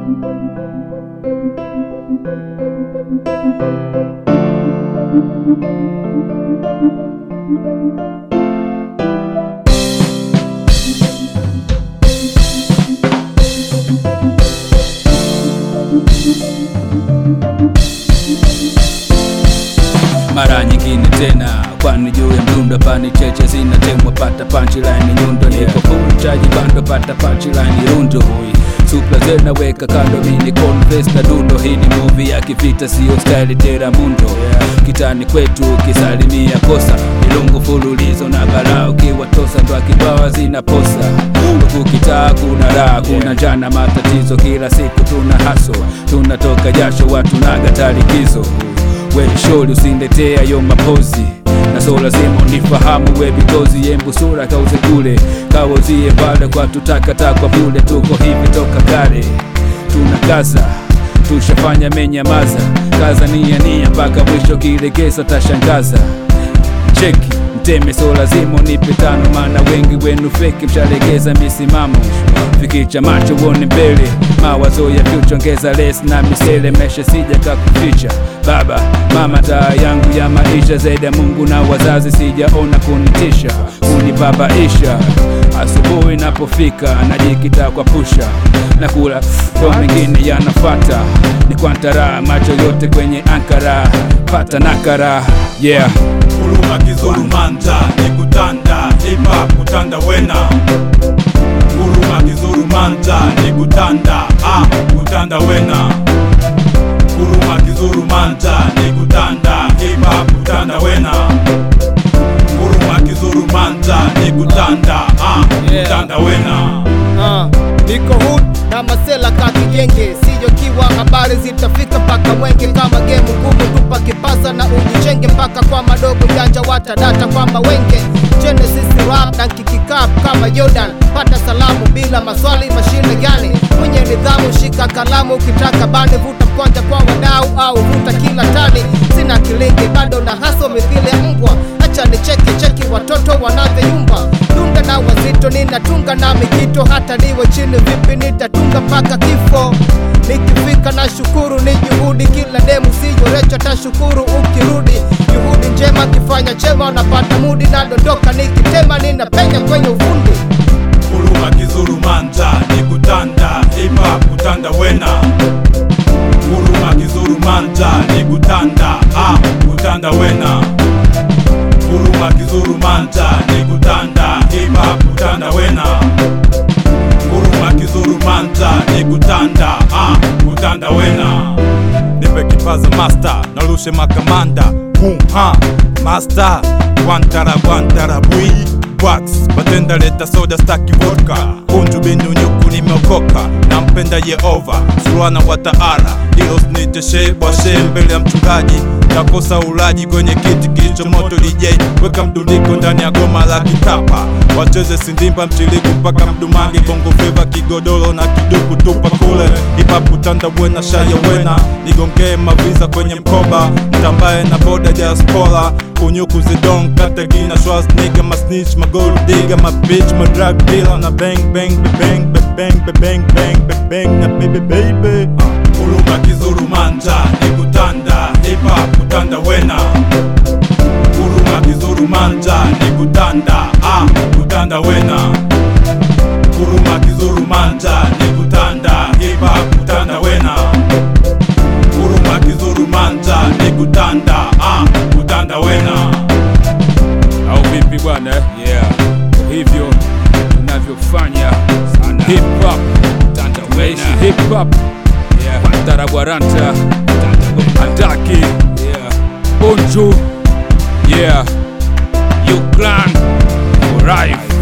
mara nyingine tena kwani juu ya mdundo pani cheche zinatemwa pata punchline nyundo niko full chaji bando pata punchline rundo supla zena weka kando mini confess na dundo hii ni movie ya kivita sio style tera mundo kitani kwetu ukisalimia kosa milungu fululizo na balaa ukiwatosa ndo akibawa zinaposa huku kitaa kuna raha kuna njana matatizo kila siku tuna haso tunatoka jasho watu naga talikizo we sholi usindetea yo mapozi na so lazima unifahamu we bitozi yembu sura kauze kule kawozie pale kwa tutakata kwa bule tuko hivi toka kale tuna kaza tushafanya menyamaza kaza nia nia mpaka mwisho kilegeza tashangaza cheki mteme so lazima unipe tano maana wengi wenu feki mshalegeza misimamo fikicha macho uone mbele mawazo ya kuchongeza les na misele meshe sija kakuficha baba mama taa yangu ya maisha zaidi ya mungu na wazazi sijaona kunitisha kunibabaisha asubuhi napofika najikita kwa pusha na kula ndo mengine yanafata ni kwantara macho yote kwenye ankara pata nakara yeah Kuluma kizuru manja nikutanda hip hop kutanda wena Kuluma kizuru manja nikutanda ah kutanda wena Kuluma kizuru manja nikutanda hip hop kutanda wena Kuluma kizuru manja nikutanda ah kutanda wena Ah, niko hood na masela kakigenge sijokiwa habari zitafika mpaka mwenge kama gemu ngumu tupa kipasa na ujichenge mpaka kwa madogo janja watadata kwamba wenge Genesis rap na kikikap kama Jordan pata salamu bila maswali mashine gani mwenye nidhamu shika kalamu ukitaka bane vuta mkwanja kwa wadau au vuta kila tani sina kilingi bado na haso mithili ya mbwa acha nicheke cheki watoto wanavyoyumba dunga na wazito ninatunga na mikito hata niwe chini vipi nitatunga mpaka kifo nikifika na shukuru ni juhudi kila demu sijorecho tashukuru ukirudi juhudi njema kifanya chema unapata mudi nadondoka nikitema ninapenya kwenye ufundi Kuluma kizuru manja nikutanda hip hop kutanda wena Kuluma kizuru manja nikutanda ah kutanda wena Kuluma kizuru manja nikutanda hip hop kutanda wena Kuluma kizuru manja nikutanda ah kutanda wena Nipe kipaza master narushe makamanda Boom ha master Wantara wantara bui wax batenda leta soda staki vodka kunju binu nyuku nimeokoka nampenda yehova surana wa taala ilo sniteshe bwashe mbele ya mchungaji takosa ulaji kwenye kiti kilicho moto DJ weka mdundiko ndani ya goma la kitapa wacheze sindimba mchiliku mpaka mdumangi bongo fleva kigodoro na kiduku tupa kule hip-hop kutanda bwena shaya wena nigongee maviza kwenye mkoba mtambaye na boda diaspora unyuku zidon kata gina schwarz nigga ma snitch ma gold digger ma bitch ma drug dealer na bang bang bang bang bang bang bang bang bang na baby baby uh. Kuluma kizuru manja nikutanda hip hop kutanda wena Kuluma kizuru manja nikutanda ah kutanda wena Kuluma kizuru manja nikutanda hip hop kutanda wena Kuluma kizuru manja nikutanda ah kutanda wena au vipi bwana eh? yeah. hivyo tunavyofanya hip hop tandaweshi hip hop yeah. wantarabwaranta andaki yeah. bonju yeah. uklan life